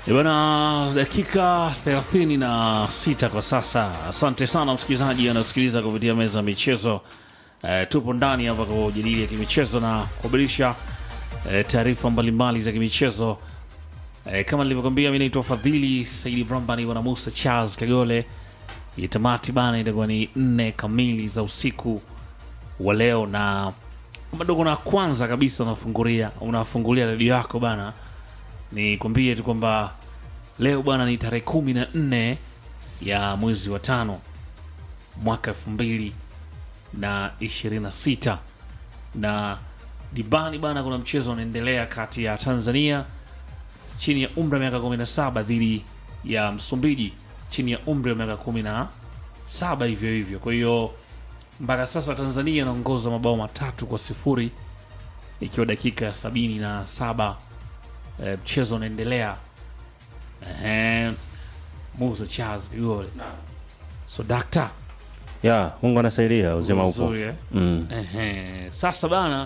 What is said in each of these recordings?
Bwana, dakika 36 kwa sasa. Asante sana msikilizaji anasikiliza kupitia meza ya michezo. E, tupo ndani hapa kwa ujadili ya kimichezo na kuhabarisha e, taarifa mbalimbali za kimichezo. E, kama nilivyokwambia, mi naitwa Fadhili Saidi Bramba, niko na Musa Charles Kagole. Itamati bana itakuwa ni nne kamili za usiku wa leo, na bado na kwanza kabisa unafungulia unafungulia redio yako bana ni kwambie tu kwamba leo bwana ni tarehe kumi na nne ya mwezi wa tano mwaka elfu mbili na ishirini na sita na dibani bana, kuna mchezo unaendelea kati ya Tanzania chini ya umri wa miaka 17 dhidi ya Msumbiji chini ya umri wa miaka 17 hivyo hivyo. Kwa hiyo mpaka sasa Tanzania inaongoza mabao matatu kwa sifuri ikiwa dakika ya sabini na saba Eh, mchezo unaendelea. Ehe, Musa Charles Kigole. So dakta ya Mungu anasaidia, uzima upo. Uzuri, eh? Mm. Ehe, sasa bana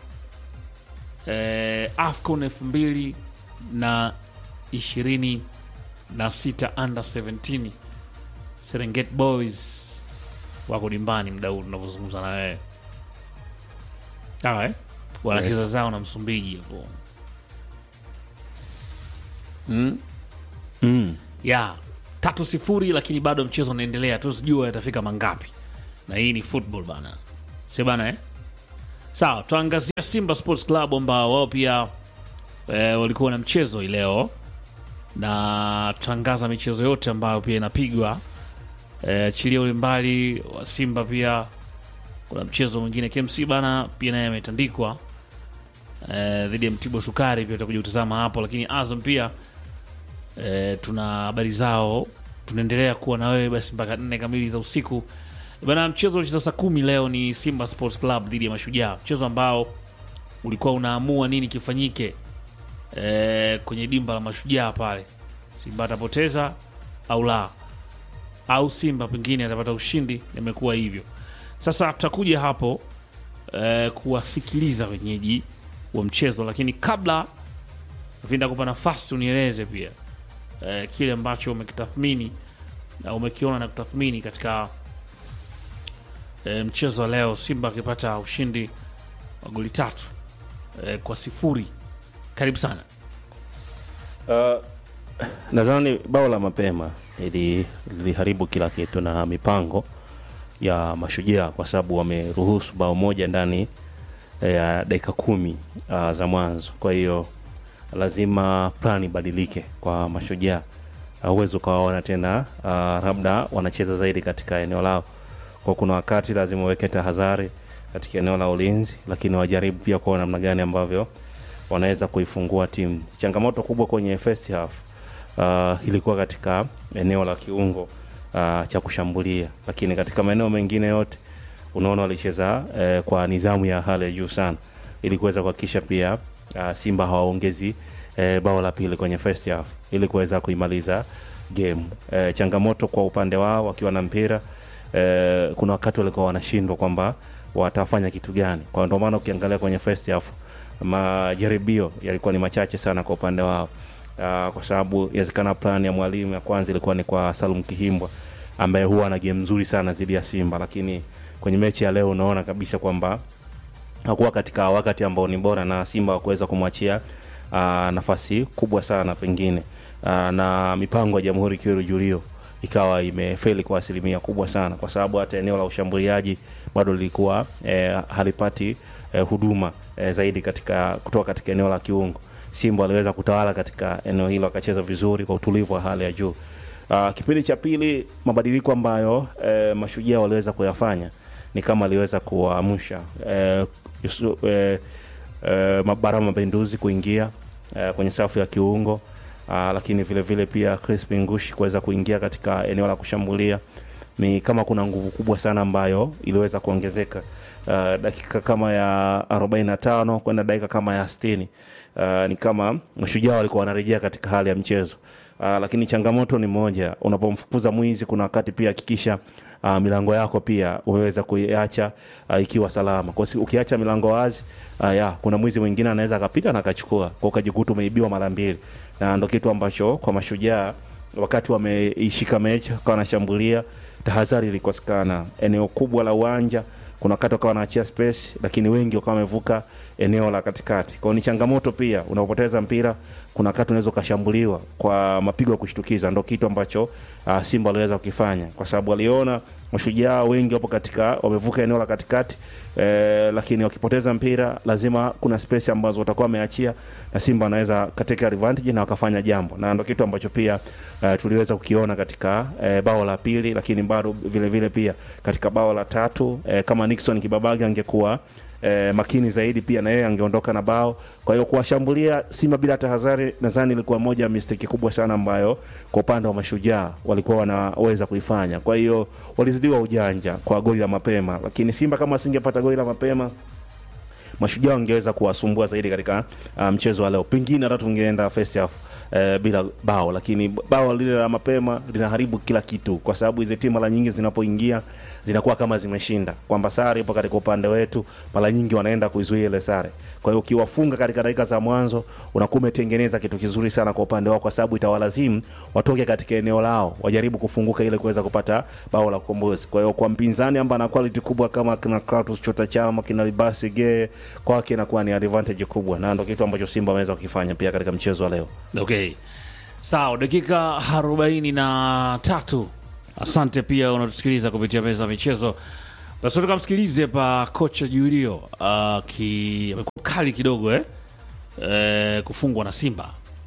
eh, AFCON elfu mbili na ishirini na sita under 17 Serengeti Boys wako dimbani mda huu tunavyozungumza na wewe, sawa eh? wanacheza zao na Msumbiji hapo mm? Mm. ya tatu sifuri, lakini bado mchezo unaendelea, tusijua yatafika mangapi, na hii ni football bana, si bana eh? Sawa, tuangazia Simba Sports Club ambao wao pia eh, walikuwa na mchezo hii leo, na tutangaza michezo yote ambayo pia inapigwa eh, chilia ule mbali wa Simba. Pia kuna mchezo mwingine KMC bana, pia naye ametandikwa eh, dhidi ya Mtibwa Sukari, pia utakuja kutazama hapo, lakini Azam pia E, tuna habari zao, tunaendelea kuwa na wewe basi mpaka nne kamili za usiku bana. Mchezo ulicheza saa kumi leo ni Simba Sports Club dhidi ya Mashujaa, mchezo ambao ulikuwa unaamua nini kifanyike e, kwenye dimba la Mashujaa pale, Simba atapoteza au la, au Simba pengine atapata ushindi. Imekuwa hivyo sasa, tutakuja hapo e, kuwasikiliza wenyeji wa mchezo, lakini kabla vinda kupa nafasi unieleze pia eh, kile ambacho umekitathmini na umekiona na kutathmini katika eh, mchezo wa leo, Simba akipata ushindi wa goli tatu eh, kwa sifuri. Karibu sana. Uh, nadhani bao la mapema ili liliharibu kila kitu na mipango ya Mashujaa kwa sababu wameruhusu bao moja ndani ya dakika kumi uh, za mwanzo. Kwa hiyo lazima plan ibadilike kwa Mashujaa. Huwezi ukawaona tena uh, labda wanacheza zaidi katika eneo lao, kwa kuna wakati lazima waweke tahadhari katika eneo la ulinzi, lakini wajaribu pia kuona namna gani ambavyo wanaweza kuifungua timu. Changamoto kubwa kwenye first half uh, ilikuwa katika eneo la kiungo uh, cha kushambulia, lakini katika maeneo mengine yote unaona walicheza eh, kwa nidhamu ya hali ya juu sana ili kuweza kuhakikisha pia uh, Simba hawaongezi eh, bao la pili kwenye first half ili kuweza kuimaliza game. Eh, changamoto kwa upande wao wakiwa na mpira eh, kuna wakati walikuwa wanashindwa kwamba watafanya kitu gani. Kwa ndio maana ukiangalia kwenye first half majaribio yalikuwa ni machache sana kwa upande wao. Uh, kwa sababu inawezekana plan ya mwalimu ya kwanza ilikuwa ni kwa Salum Kihimbwa ambaye huwa ana game nzuri sana dhidi ya Simba, lakini kwenye mechi ya leo unaona kabisa kwamba hakuwa katika wakati ambao ni bora na Simba wakuweza kumwachia uh, nafasi kubwa sana pengine uh, na mipango ya Jamhuri Kiweru Julio ikawa imefeli kwa asilimia kubwa sana, kwa sababu hata eneo la ushambuliaji bado lilikuwa eh, halipati eh, huduma eh, zaidi katika kutoka katika eneo la kiungo. Simba waliweza kutawala katika eneo hilo, akacheza vizuri kwa utulivu wa hali ya juu. Uh, kipindi cha pili mabadiliko ambayo eh, Mashujaa waliweza kuyafanya ni kama aliweza kuamsha eh, Yusu- eh, eh, Barama Mapinduzi kuingia eh, kwenye safu ya kiungo ah, lakini vile vile pia Crispin Ngushi kuweza kuingia katika eneo la kushambulia. Ni kama kuna nguvu kubwa sana ambayo iliweza kuongezeka uh, dakika kama ya 45 kwenda dakika kama ya 60. Uh, ni kama Mashujaa walikuwa wanarejea katika hali ya mchezo. Uh, lakini changamoto ni moja, unapomfukuza mwizi kuna wakati pia hakikisha uh, milango yako pia umeweza kuiacha uh, ikiwa salama. Kwa sababu ukiacha milango wazi uh, ya kuna mwizi mwingine anaweza akapita na akachukua, kwa ukajikuta umeibiwa mara mbili. na ndo kitu ambacho kwa mashujaa wakati wameishika mechi wakawa wanashambulia tahadhari ilikosekana eneo kubwa la uwanja kuna wakati wakawa wanaachia space lakini wengi wakawa wamevuka eneo la katikati kwao ni changamoto pia unapoteza mpira kuna wakati unaweza ukashambuliwa kwa mapigo ya kushtukiza ndo kitu ambacho uh, simba waliweza kukifanya kwa sababu waliona mashujaa wengi wapo katika wamevuka eneo la katikati eh, lakini wakipoteza mpira lazima kuna space ambazo watakuwa wameachia na simba wanaweza katika advantage na wakafanya jambo na ndo kitu ambacho pia uh, tuliweza kukiona katika eh, bao la pili lakini bado vile vile pia katika bao la tatu eh, kama nixon kibabage angekuwa eh, makini zaidi pia na yeye angeondoka na bao kwa hiyo kuwashambulia simba bila tahadhari nadhani ilikuwa moja ya mistake kubwa sana ambayo kwa upande wa mashujaa walikuwa wanaweza kuifanya kwa hiyo walizidiwa ujanja kwa goli la mapema lakini simba kama asingepata goli la mapema mashujaa wangeweza kuwasumbua zaidi katika uh, mchezo wa leo pengine hata tungeenda first half eh, bila bao lakini bao lile la mapema linaharibu kila kitu kwa sababu hizi timu mara nyingi zinapoingia zinakuwa kama zimeshinda kwamba sare ipo katika upande wetu mara nyingi wanaenda kuizuia ile sare kwa hiyo ukiwafunga katika dakika za mwanzo unakuwa umetengeneza kitu kizuri sana kwa upande wao kwa sababu itawalazimu watoke katika eneo lao wajaribu kufunguka ili kuweza kupata bao la ukombozi kwa hiyo kwa mpinzani ambaye ana quality kubwa kama kina Kratos Chota Chama kina Libasi Gee kwake inakuwa ni advantage kubwa na ndo kitu ambacho Simba wameweza kukifanya pia katika mchezo wa leo okay sawa dakika arobaini na tatu asante pia unatusikiliza kupitia meza ya michezo basi tukamsikilize pa kocha julio aki amekuwa kali kidogo eh? Eh, kufungwa na simba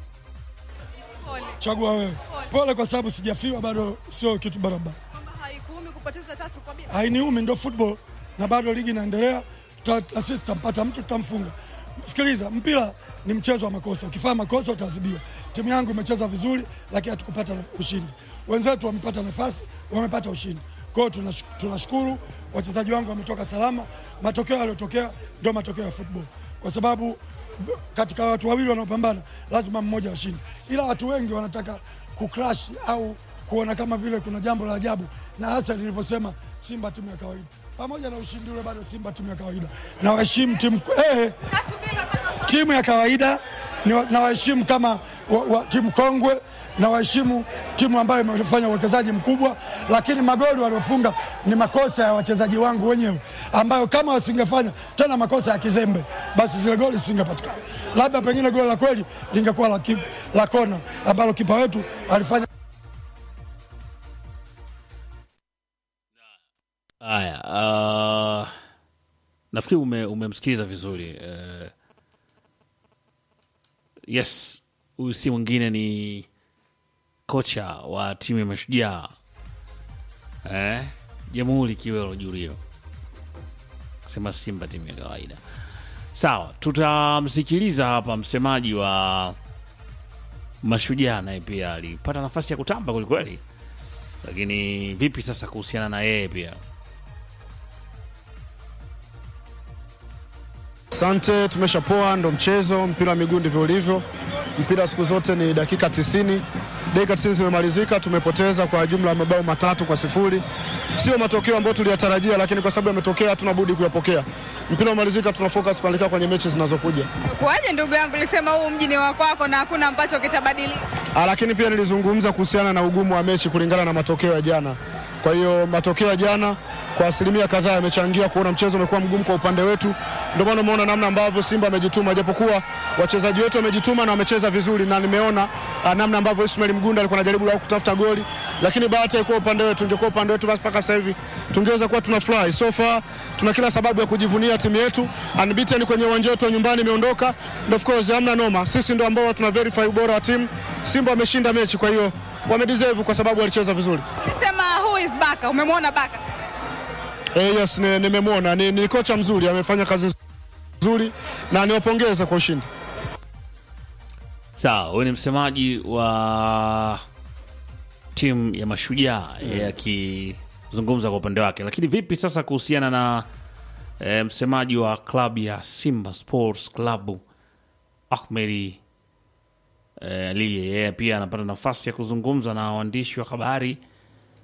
Chagua wewe. Pole kwa sababu sijafiwa bado, sio kitu barabara. kwamba haikuumi kupoteza tatu kwa bila. Hainiumi, ndo football na bado ligi inaendelea. Tuta- na sisi tutampata mtu, tutamfunga. Sikiliza, mpira ni mchezo wa makosa. Ukifanya makosa utaadhibiwa. Timu yangu imecheza vizuri, lakini hatukupata ushindi. Wenzetu wamepata nafasi, wamepata ushindi. Kwa hiyo tunash- tunashukuru wachezaji wangu wametoka salama. Matokeo yaliyotokea ndio matokeo ya football, kwa sababu b- katika watu wawili wanaopambana lazima mmoja ashinde, ila watu wengi wanataka kucrash au kuona kama vile kuna jambo la ajabu, na hasa nilivyosema, Simba timu ya kawaida. Pamoja na ushindi ule, bado Simba timu ya kawaida, na waheshimu timu eh, Tatu bila mpaka timu ya kawaida ni wa- na waheshimu kama wa, wa, timu kongwe na waheshimu timu ambayo imefanya uwekezaji mkubwa, lakini magoli waliofunga ni makosa ya wachezaji wangu wenyewe, ambayo kama wasingefanya tena makosa ya kizembe, basi zile goli zisingepatikana. Labda pengine goli la kweli lingekuwa la, ki- la kona ambalo kipa wetu alifanya haya uh, nafikiri ume, umemsikiliza vizuri uh, yes huyu si mwingine ni kocha wa timu ya mashujaa eh, jamhuri kiwelo jurio sema simba timu ya kawaida sawa tutamsikiliza hapa msemaji wa mashujaa naye pia alipata nafasi ya kutamba kwelikweli lakini vipi sasa kuhusiana na yeye pia Asante, tumeshapoa, ndo mchezo. Mpira wa miguu ndivyo ulivyo. Mpira siku zote ni dakika 90. Dakika 90 zimemalizika, tumepoteza kwa jumla ya mabao matatu kwa sifuri. Sio matokeo ambayo tuliyatarajia, lakini kwa sababu yametokea, hatuna budi kuyapokea. Mpira umalizika, tuna focus kuelekea kwenye mechi zinazokuja. kuaje, ndugu yangu, lisema huu mji ni wa kwako na hakuna ambacho kitabadilika. Ah, lakini pia nilizungumza kuhusiana na ugumu wa mechi kulingana na matokeo ya jana. Kwa hiyo matokeo ya jana kwa asilimia kadhaa yamechangia kuona mchezo umekuwa mgumu kwa upande wetu. Ndio maana umeona namna ambavyo Simba amejituma, japokuwa wachezaji wetu wamejituma na wamecheza vizuri, na nimeona ah, namna ambavyo Ismail Mgunda alikuwa anajaribu lao kutafuta goli, lakini bahati haikuwa upande wetu. Ingekuwa upande wetu, basi mpaka sasa hivi tungeweza kuwa tuna fly. So far tuna kila sababu ya kujivunia timu yetu, unbeaten kwenye uwanja wetu wa nyumbani imeondoka, and of course hamna noma. Sisi ndio ambao tuna verify ubora wa timu. Simba wameshinda mechi, kwa hiyo wamedeserve kwa sababu walicheza vizuri. Lisema who is Baka, umemwona Baka Eh, yes, ni- nimemwona ni, ni kocha mzuri, amefanya kazi nzuri na niwapongeze kwa ushindi. sawa huyu ni msemaji wa timu ya mashujaa yeye akizungumza kwa upande wake lakini vipi sasa kuhusiana na e, msemaji wa klabu ya simba sports club ahmedi e, aliye yeye pia anapata nafasi ya kuzungumza na waandishi wa habari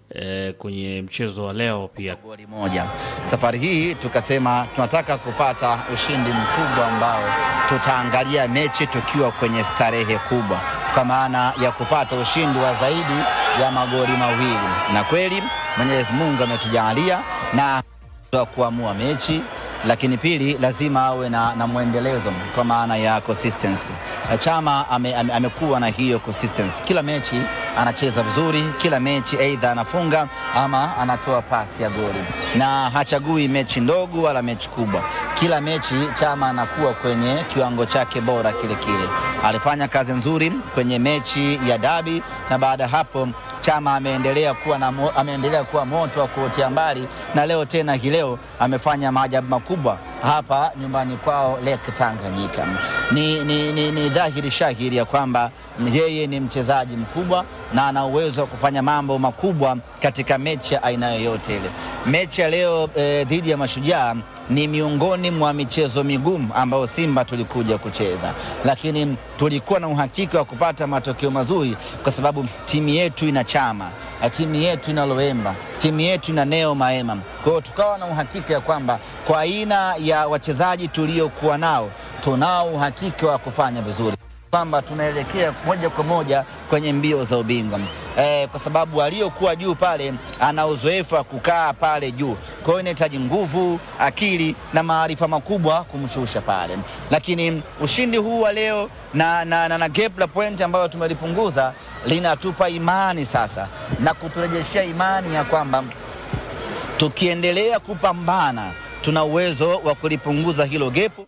eh, kwenye mchezo wa leo pia goli moja. Safari hii tukasema tunataka kupata ushindi mkubwa ambao tutaangalia mechi tukiwa kwenye starehe kubwa, kwa maana ya kupata ushindi wa zaidi ya magoli mawili, na kweli Mwenyezi Mungu ametujalia na wa kuamua mechi lakini pili lazima awe na, na mwendelezo kwa maana ya consistency. Chama ame, ame, amekuwa na hiyo consistency, kila mechi anacheza vizuri, kila mechi aidha anafunga ama anatoa pasi ya goli, na hachagui mechi ndogo wala mechi kubwa. Kila mechi Chama anakuwa kwenye kiwango chake bora kile kile. Alifanya kazi nzuri kwenye mechi ya dabi, na baada ya hapo Chama ameendelea kuwa, na, mo- ameendelea kuwa moto wa kuotea mbali, na leo tena hii leo amefanya maajabu makubwa hapa nyumbani kwao Lake Tanganyika. Ni, ni, ni, ni dhahiri shahiri ya kwamba yeye ni mchezaji mkubwa na ana uwezo wa kufanya mambo makubwa katika mechi ya aina yoyote ile. Mechi ya leo eh, dhidi ya Mashujaa ni miongoni mwa michezo migumu ambayo Simba tulikuja kucheza, lakini tulikuwa na uhakika wa kupata matokeo mazuri kwa sababu timu yetu ina Chama, na timu yetu ina Loemba, timu yetu ina Neo Maema. Kwa hiyo tukawa na uhakika ya kwamba kwa aina ya wachezaji tuliokuwa nao tunao uhakika wa kufanya vizuri kwamba tunaelekea moja kwa moja kwenye mbio za ubingwa eh, kwa sababu aliyokuwa juu pale ana uzoefu wa kukaa pale juu. Kwa hiyo inahitaji nguvu, akili na maarifa makubwa kumshusha pale, lakini ushindi huu wa leo na, na, na, na gap la point ambayo tumelipunguza linatupa imani sasa na kuturejeshea imani ya kwamba tukiendelea kupambana tuna uwezo wa kulipunguza hilo gepu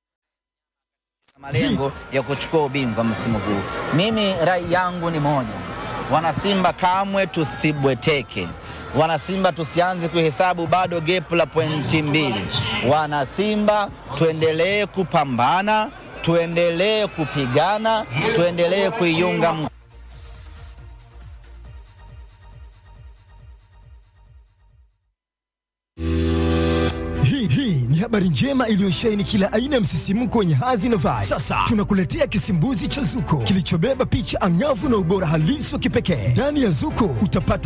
malengo ya kuchukua ubingwa msimu huu. Mimi rai yangu ni moja, wanasimba kamwe tusibweteke. Wanasimba tusianze kuhesabu bado gepu la pointi mbili. Wanasimba tuendelee kupambana, tuendelee kupigana, tuendelee kuiunga mkono Hii hii ni habari njema iliyosheheni kila aina ya msisimko wenye hadhi na vibe. Sasa tunakuletea kisimbuzi cha Zuko kilichobeba picha angavu na ubora halisi wa kipekee. Ndani ya Zuko utapata